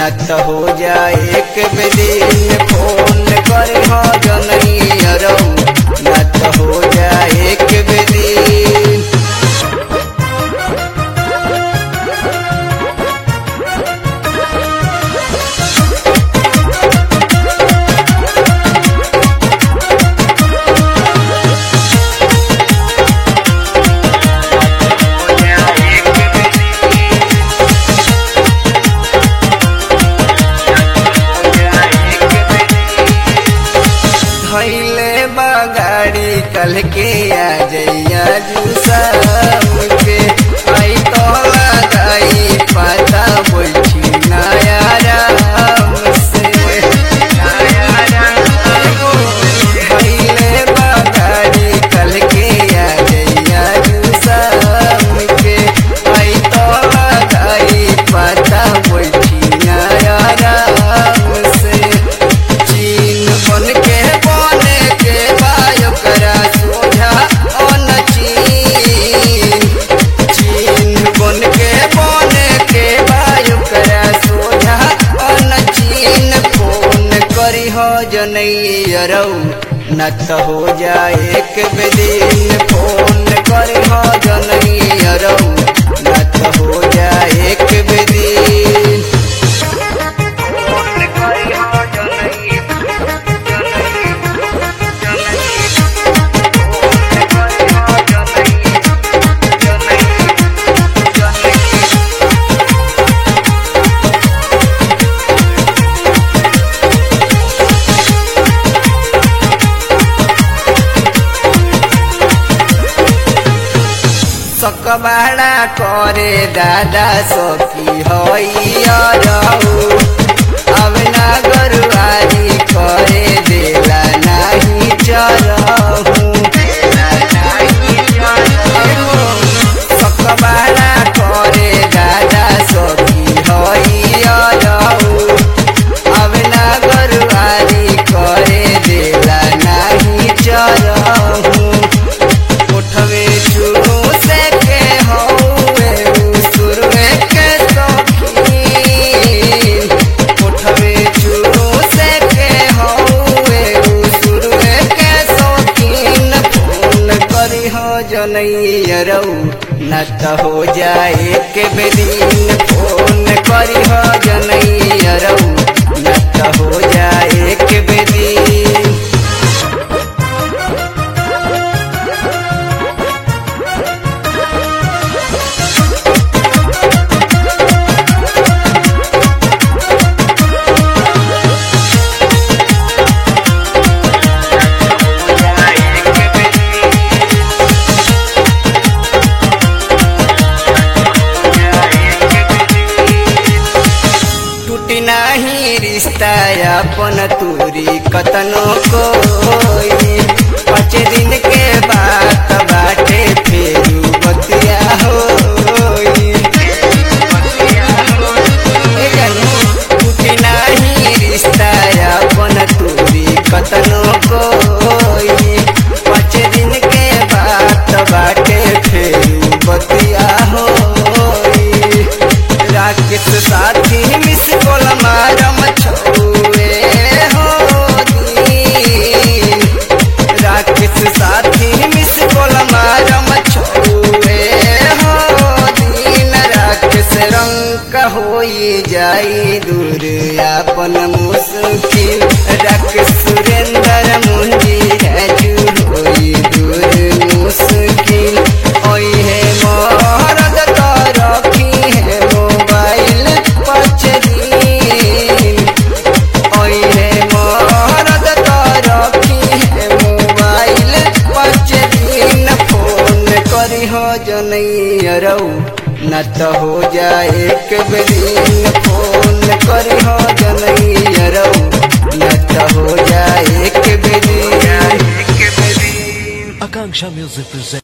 न त हो जाए एक दिन फोन करे हो जनैयरौ न त हो जाए एक दिन धैले बगाड़ी कल के आ जइया जुसाम के आई तो लगाई पता बैठी नया राम से धैले बगाड़ी कल के आ जइया जुसाम के आई तो लगाई पता बैठी नया राम से चीन बन के बने के बायो करा सोझा अन चीन चीन बन के बने के बायो करा सोझा अन चीन फोन करी हो जनैयरौ न त हो जाए एक दिन फोन करी हो जनैयरौ न त हो जाए एक दिन सकबाड़ा करे दादा सखी हईरऊ अब ना गरुआरी करे देला नाही चरहू सकबाड़ा करे दादा सखी हईरऊ अब ना गरुआरी करे देला नाही चरहू उठवे शुरू से के हौवे सुरवे के सखी उठवे शुरू से के हौवे सुरवे के सखीन फोन करी हो जनैयरौ न त हो जाए के बेदीन फोन करी हो जनैयरौ न त हो जाए के बेदीन टूटी नाही रिश्ता अपन तूरी कतनो कोई पाँच दिन के बात बाटे फेरू बतिया होई ए जानू, टूटी नाही रिश्ता अपन तूरी कतनो कोई पाँच दिन के बात बाटे फेरू बतिया होई राकेश साथी मिस कोल मारम छौए हो दीन राकेश साथी मिस कोल मारम छौए हो दीन राकेश रंग होई जाई दूर अपन मुश्किल राकेश सुरेंद्र मुंजी राजू होई दूर मुश्किल ओई है मरद तो रखी है मोबाइल पच दिन ओई है मरद तो रखी है मोबाइल पच दिन फोन करी हो जनैयरौ न त हो जाए एक दिन फोन करी हो जनैयरौ न त हो जाए एक दिन Akanksha Music presents.